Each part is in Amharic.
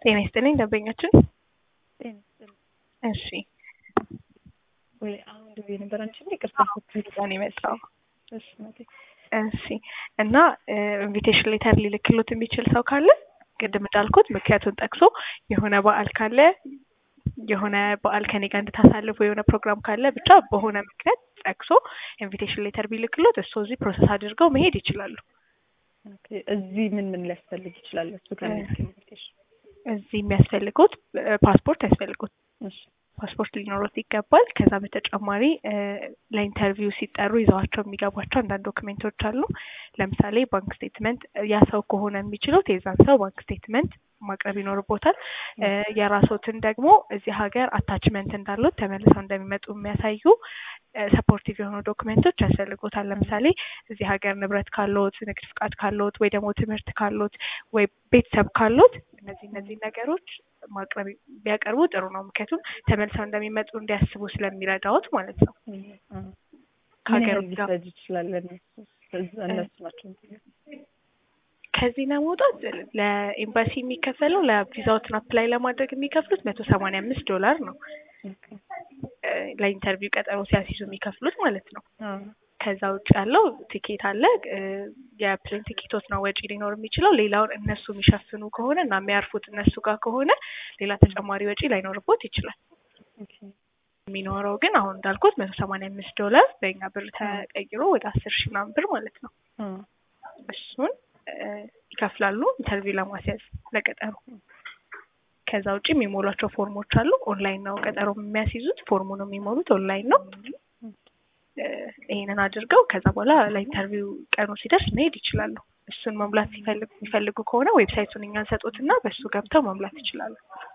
ጤና ይስጥልኝ ደንበኛችን። ጤና ይስጥልኝ። እሺ ወይ አሁን ደውዬ ነበር። አንቺ እንደ ቅርታ ነው የመጣው። እሺ ናቴ እሺ እና ኢንቪቴሽን ሌተር ሊልክሎት የሚችል ሰው ካለ ቅድም እንዳልኩት ምክንያቱን ጠቅሶ የሆነ በዓል ካለ የሆነ በዓል ከኔ ጋር እንድታሳልፉ የሆነ ፕሮግራም ካለ ብቻ በሆነ ምክንያት ጠቅሶ ኢንቪቴሽን ሌተር ቢልክሎት እሱ እዚህ ፕሮሰስ አድርገው መሄድ ይችላሉ። ኦኬ። እዚህ ምን ምን ሊያስፈልግ ይችላል? እሱ ከኢንቪቴሽን እዚህ የሚያስፈልጉት ፓስፖርት ያስፈልጉት እሺ ፓስፖርት ሊኖሩት ይገባል። ከዛ በተጨማሪ ለኢንተርቪው ሲጠሩ ይዘዋቸው የሚገቧቸው አንዳንድ ዶክሜንቶች አሉ። ለምሳሌ ባንክ ስቴትመንት፣ ያ ሰው ከሆነ የሚችሉት የዛን ሰው ባንክ ስቴትመንት ማቅረብ ይኖርቦታል። የራሶትን ደግሞ እዚህ ሀገር አታችመንት እንዳሉት ተመልሰው እንደሚመጡ የሚያሳዩ ሰፖርቲቭ የሆኑ ዶክሜንቶች ያስፈልጎታል። ለምሳሌ እዚህ ሀገር ንብረት ካሎት፣ ንግድ ፍቃድ ካሎት፣ ወይ ደግሞ ትምህርት ካሎት፣ ወይ ቤተሰብ ካሎት እነዚህ እነዚህ ነገሮች ማቅረብ ቢያቀርቡ ጥሩ ነው። ምክንያቱም ተመልሰው እንደሚመጡ እንዲያስቡ ስለሚረዳዎት ማለት ነው። ከሀገር ሊፈጅ ይችላል። እነሱ እነሱ ናቸው ከዚህ ለመውጣት ለኤምባሲ የሚከፈለው ለቪዛዎትን አፕላይ ለማድረግ የሚከፍሉት መቶ ሰማንያ አምስት ዶላር ነው። ለኢንተርቪው ቀጠሮ ሲያስይዙ የሚከፍሉት ማለት ነው። ከዛ ውጭ ያለው ቲኬት አለ። የፕሌን ቲኬቶች ነው ወጪ ሊኖር የሚችለው። ሌላውን እነሱ የሚሸፍኑ ከሆነ እና የሚያርፉት እነሱ ጋር ከሆነ ሌላ ተጨማሪ ወጪ ላይኖርቦት ይችላል። የሚኖረው ግን አሁን እንዳልኩት መቶ ሰማንያ አምስት ዶላር በእኛ ብር ተቀይሮ ወደ አስር ሺህ ምናምን ብር ማለት ነው። እሱን ይከፍላሉ ኢንተርቪው ለማስያዝ ለቀጠሮ። ከዛ ውጭ የሚሞሏቸው ፎርሞች አሉ። ኦንላይን ነው ቀጠሮ የሚያስይዙት። ፎርሙ ነው የሚሞሉት ኦንላይን ነው። ይሄንን አድርገው ከዛ በኋላ ለኢንተርቪው ቀኑ ሲደርስ መሄድ ይችላሉ። እሱን መሙላት ሲፈልጉ የሚፈልጉ ከሆነ ዌብሳይቱን እኛ እንሰጡትና በእሱ ገብተው መሙላት ይችላሉ።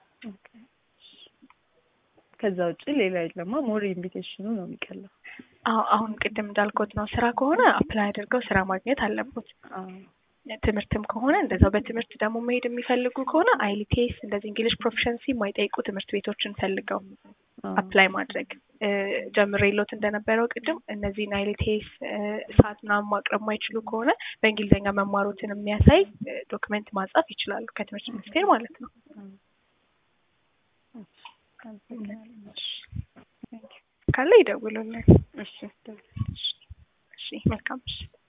ከዛ ውጭ ሌላ የለማ። ሞር ኢንቪቴሽኑ ነው የሚቀለው። አዎ አሁን ቅድም እንዳልኩት ነው። ስራ ከሆነ አፕላይ አድርገው ስራ ማግኘት አለቦት። ትምህርትም ከሆነ እንደዛው። በትምህርት ደግሞ መሄድ የሚፈልጉ ከሆነ አይሊቴስ እንደዚህ እንግሊሽ ፕሮፊሸንሲ የማይጠይቁ ትምህርት ቤቶችን ፈልገው አፕላይ ማድረግ ጀምሬሎት እንደነበረው ቅድም እነዚህን አይሊቴስ ሰዓት ምናምን ማቅረብ ማይችሉ ከሆነ በእንግሊዝኛ መማሩትን የሚያሳይ ዶክመንት ማጻፍ ይችላሉ ከትምህርት ሚኒስቴር ማለት ነው። ካለ ይደውሉልን። እሺ እሺ መልካም እሺ